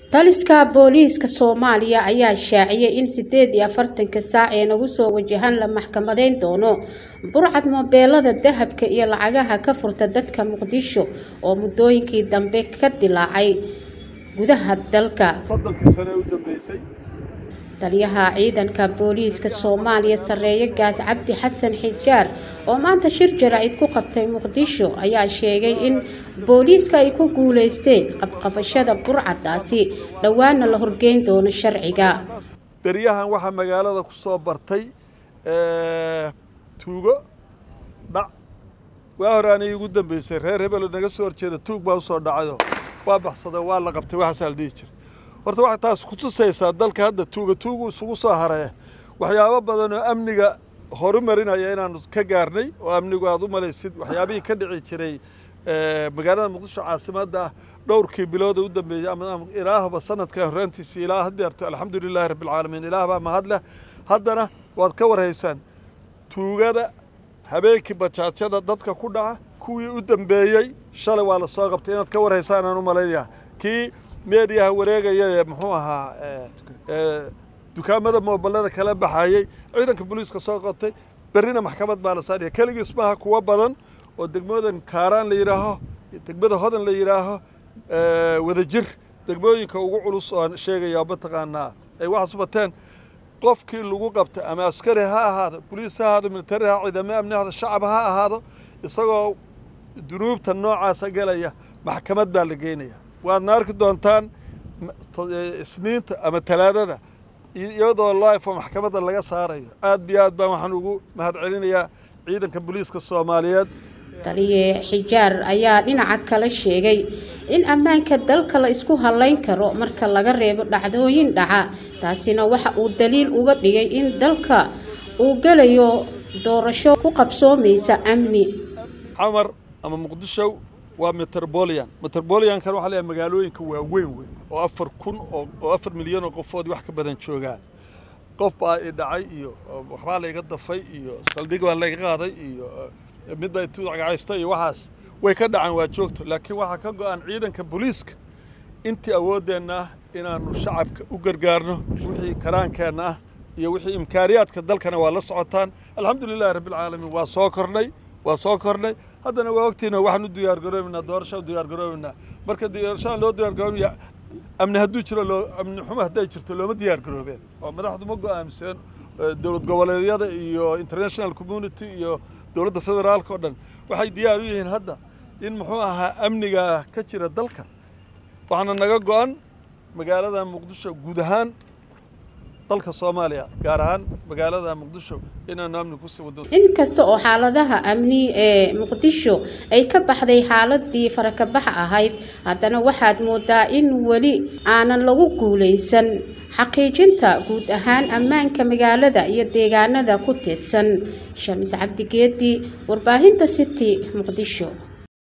taliska booliiska soomaaliya ayaa shaaciyay in sideed iyo afartanka saac ee nagu soo wajahan la maxkamadeyn doono burcad moobeelada dahabka iyo lacagaha ka furta dadka muqdisho oo muddooyinkii dambe ka dilaacay gudaha dalka soddonkii sane u dambeysay taliyaha ciidanka booliiska soomaaliya sareeye gaas cabdi xasan xijaar oo maanta shir jaraa'id ku qabtay muqdisho ayaa sheegay in booliiska ay ku guuleysteen qabqabashada burcadaasi dhowaana la horgeyn doono sharciga beryahan waxaa magaalada ku soo bartay tuugo dhac waa horaanay igu dambeysay reer hebelo naga soo horjeeda tuug baa usoo dhacayo waa baxsado waa la qabtay waxaasaa la dhihi jira horta waxay taas ku tusaysaa dalka hadda tuuga tuugu isugu soo haree waxyaabo badan oo amniga horumarinaya inaanu ka gaarnay oo amnigu aad u malaysid waxyaabihii ka dhici jiray magaalada muqdisho caasimadda ah dhowrkii bilooda u dambeeyey ama ilaahba sanadka horraantiisii ilaa hadeerto alxamdu lilaahi rabbilcaalamiin ilaahbaa mahad leh haddana waad ka warhaysaan tuugada habeenkii bajaajyada dadka ku dhaca kuwii u dambeeyey shalay waa la soo qabtay inaad ka warhaysaan aan u malaynaya kii meediyaha wareegaya ee muxuu ahaa dukaamada moobilada kala baxayey ciidanka booliiska soo qabtay berrina maxkamad baa la saadhiya keligiis maaha kuwo badan oo degmoodan kaaraan la yidhaaho degmada hodan la yidhaaho wadajir degmooyinka ugu culus oo sheegaya mataqaanaa ay waxaas bateen qofkii lagu qabta ama askari ha ahaado boliis ha ahaado militari ha ciidamo amni ha ahaado shacab ha ahaado isagoo dunuubta noocaasa gelaya maxkamad baa la geynaya waadna arki doontaan isniinta ama talaadada iyadoo lifo maxkamadda laga saarayo aad iyo aad baan waxaan ugu mahad celinayaa ciidanka booliiska soomaaliyeed taliye xijaar ayaa dhinaca kale sheegay in ammaanka dalka la isku halayn karo marka laga reebo dhacdooyin dhaca taasina waxa uu daliil uga dhigay in dalka uu gelayo doorasho ku qabsoomaysa amni camar ama muqdisho waa metrobolian metroboliankan waxaa leeyahay magaalooyinka waaweyn weyn oo afar kun oo afar milyan oo qofood wax ka badan joogaan qof baa i dhacay iyo waxbaa layga dafay iyo saldhig baa layga qaaday iyo mid baa ituudcagacaysta iyo waxaas way ka dhacaan waa joogto laakiin waxaa ka go-an ciidanka booliiska intii awooddeenna ah inaannu shacabka u gargaarno wixii karaankeenna ah iyo wixii imkaaniyaadka dalkana waa la socotaan alxamdu lilahi rabbilcaalamiin waa soo kornay waa soo kornay haddana waa ogtiina waxaan u diyaargaroobaynaa doorashaan u diyaargaroobaynaa marka doorashaan loo diyaargaroobaya amni hadduu jiro loo amni xumo hadday jirto looma diyaargaroobeen oo madaxdu ma go-aamiseen dowlad goboleedyada iyo international community iyo dowladda federaalka oo dhan waxay diyaar u yihiin hadda in muxuu ahaa amniga ka jira dalka waxaana naga go-an magaalada muqdisho guud ahaan dalka soomaaliya gaar ahaan magaalada muqdisho inaanu amni kusii wado inkasta oo xaaladaha amni ee muqdisho ay ka baxday xaaladii farakabaxa ahayd haddana waxaad moodaa in weli aanan lagu guulaysan xaqiijinta guud ahaan ammaanka magaalada iyo deegaanada ku teedsan shamis cabdigeedi warbaahinta city muqdisho